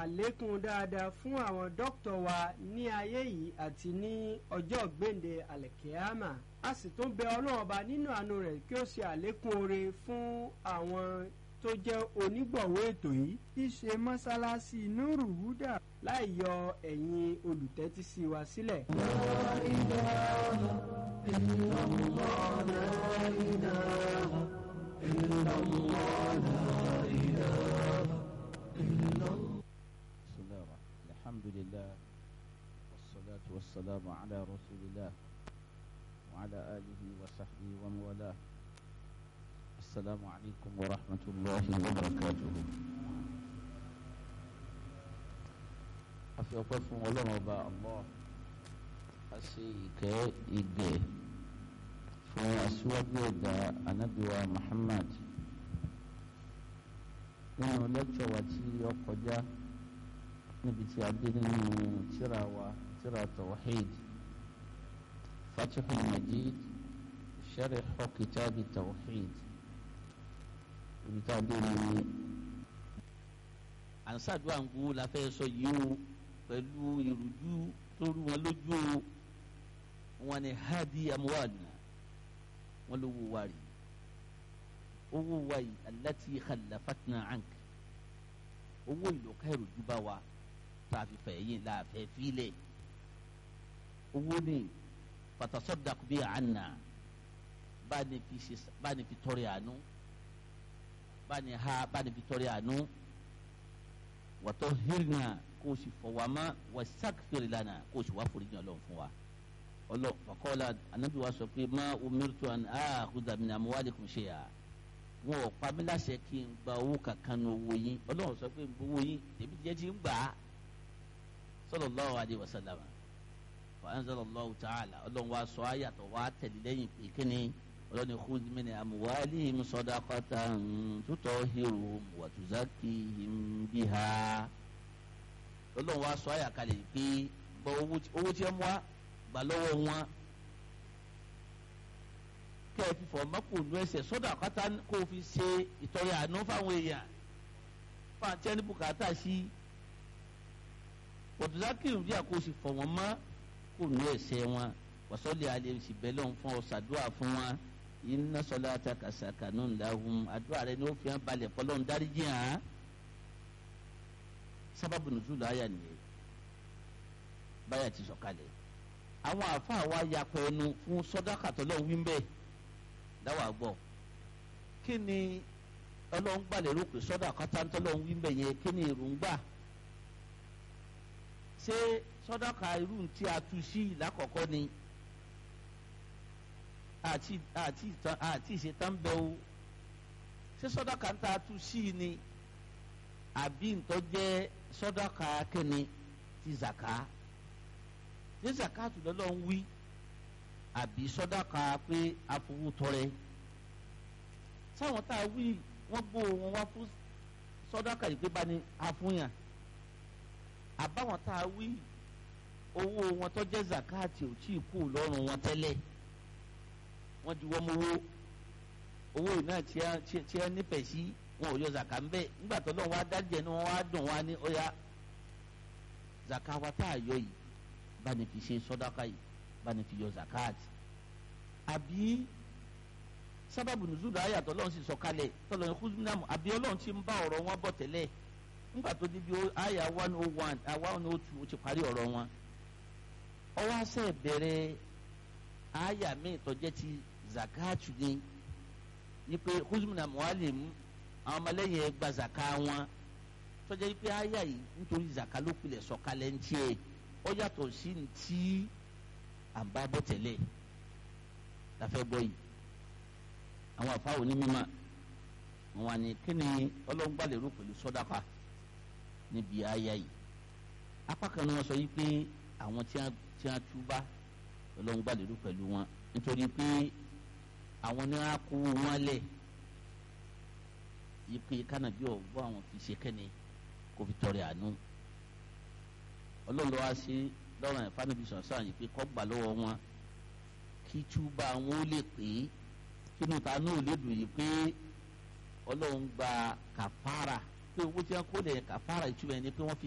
àlékún dáadáa fún àwọn dókítà wa ní ayé yìí àti ní ọjọ́ gbèǹde àlẹ̀kẹ́ámà a sì tún bẹ ọlọ́run ọba nínú àánú rẹ̀ kí ó ṣe àlékún oore fún àwọn tó jẹ́ onígbọ̀wọ́ ètò yìí tí í ṣe mọ́sálásí nuru huda láì yọ ẹ̀yin olùtẹ́tísí wa sílẹ̀. بسم الله الرحمن الحمد لله والصلاة والسلام على رسول الله وعلى آله وصحبه ومن والاه السلام عليكم ورحمة الله وبركاته afi ọpẹ́ fún Ọlọ́run ọba allah a ṣe ìkẹ́ ìgẹ̀ fún aṣíwájú ẹ̀dá anábìwa muhammad nínú lẹ́kṣọ̀ wa tí ó kọjá níbi tí a dé nínú tírà wa tírà tawhid fatihul majid sharh kitabi tawhid ibi tá a dé ní. ànsádùn àǹgó la fẹ́ sọ yìí o pẹ̀lú ìrújú tó rú wọn lójú o wọn ni hadi amuwaadina wọn ló wó wa rí owó wa yìí alati khalafatna ank owó ìlọ́ka ìrújú bá wa tá a fi fẹ̀ yín la fẹ́ filẹ̀ owó ni fatasaddaq bi anna bá ní fi ṣe bá ní fi tọrẹ àánú bá ní ha bá ní fi tọrẹ àánú wàtọ́ hírnà kó o sì fọwọ́mọ́ wà sàkfìrì lánàá kó o sì wá foríjì ọlọ́run fún wa ọlọ́ fàkọ́lá anábì wa sọ pé má umirtu an akhudha min amwalikum shay'a wọn ò pa mí láṣẹ kí n gba owó kankan ní owó yín ọlọ́run sọ pé n gbowó yín tèmi jẹ́ ti ń gbà á sallallahu alaihi wasallam fa anzalallahu ta'ala ọlọ́run wa sọ ayàtọ̀ wa tẹ̀lé lẹ́yìn pé kíni ọlọ́ni khudh min amwalihim sadaqatan tutahhiruhum wa tuzakkihim biha ọlọ́run wa sọ àyàkálẹ̀ pé gbọ́ owó tí ẹ mú wa gbà lọ́wọ́ wọn kẹ́ ẹ fi fọ̀ mọ́kùnú ẹsẹ̀ sọ́dọ̀ àkátá kó o fi ṣe ìtọrẹ àánú fáwọn èèyàn fáwọn tí ẹni bùkátà sí wa tuzakkihim biha kó o sì fọ̀ wọ́n mọ́ kùnú ẹsẹ̀ wọn wàsọ́lì alẹ́ sì bẹ́ẹ̀ lọ́n fún ọ ṣàdúrà fún wọn inna salataka sakanun lahum àdúrà rẹ ni ó fi hàn balẹ̀ pọ́lọ́n dáríjì hàn sábàbù nùzúlù àyà nìyẹn báyà ti sọ̀kalẹ̀ àwọn àáfàá wa yapọ̀ ẹnu fún sọ́dáka tọ́lọ́ wí ń bẹ́ẹ̀ dáwà gbọ́ kí ni ọlọ́run gbàlẹ̀ rò pé sọ́dáka tọ́lọ́ wí ń bẹ́ẹ̀ yẹn kí ni èròǹgbà ṣé sọ́dáka irú tí a tu sí lákọ̀ọ́kọ́ ni àti àti ìtàn àti ìṣetán bẹ o ṣé sọdọkà ń ta tu sí i ni àbí ntọ́ jẹ́ sọdọkà kẹ́ni ti zaka ṣé zaka tó lọ́lọ́ ń wí àbí sọdọkà pé afowótọrẹ sáwọn tá a wí wọ́n gbó wọn wá fún sọdọkà yìí pé bá ní afúnyàn àbáwọn tá a wí owó wọn tó jẹ́ zakati ò tí ì kú lọ́rùn wọn tẹ́lẹ̀ wọ́n di wọ́n mowó owó yìí náà tí ẹ nífẹ̀ẹ́ sí wọn ò yọ zaka ń bẹ́ẹ̀ nígbà tó lọ́wọ́ wá dájẹ́ ni wọ́n wá dùn wá ní ọ̀yà zaka wa tá a yọ yìí bá ní fi ṣe sọ́dáka yìí bá ní fi yọ zakati àbí sábàbù nùzúlù ayé àtọ́ lọ́run sì sọ kalẹ̀ tọ́lọ́ ní kúndínlámù àbí ọlọ́run ti ń bá ọ̀rọ̀ wọn bọ̀ tẹ́lẹ̀ nígbà tó débi àyà one oh one one oh two ó ti parí ọ̀rọ̀ wọn ọwọ́ àṣẹ bẹ̀rẹ̀ àyà míì tó jẹ́ ti zakatu ni ni pé huzmina mualim àwọn ọmọlẹ́yìn ẹ̀ gba zaka wọn tó jẹ́ pé àyà yìí nítorí zaka ló pilẹ̀ sọ̀kalẹ̀ ń tiẹ̀ ó yàtọ̀ sí ní tí à ń bá bọ̀ tẹ́lẹ̀ láfẹ́ gbọ́ yìí àwọn àfáwọn onímọ̀ wọn ni kí ni ọlọ́ngbàlérò pẹ̀lú sọ́dáfà níbi àyà yìí apá kan ni wọ́n sọ yìí pé àwọn tí wọ́n túbá ọlọ́run gbàlérò pẹ̀lú wọn nítorí pé àwọn ní wọn kó wọn lẹ̀ yìí pé kánàbí ọ̀gbọ́n àwọn fi ṣe kẹ́ni kó fi tọrẹ àánú ọlọ́run lọ́wọ́ ṣe lọ́rùn ẹ̀ fánàbí sọ̀sán yìí pé kọ́ gbà lọ́wọ́ wọn kí túbà wọn ó lè pé kínú ta náà lè dùn yìí pé ọlọ́run gba kàfàrà pé owó tí wọn kó lè kàfàrà ìtumọ̀ ẹni pé wọ́n fi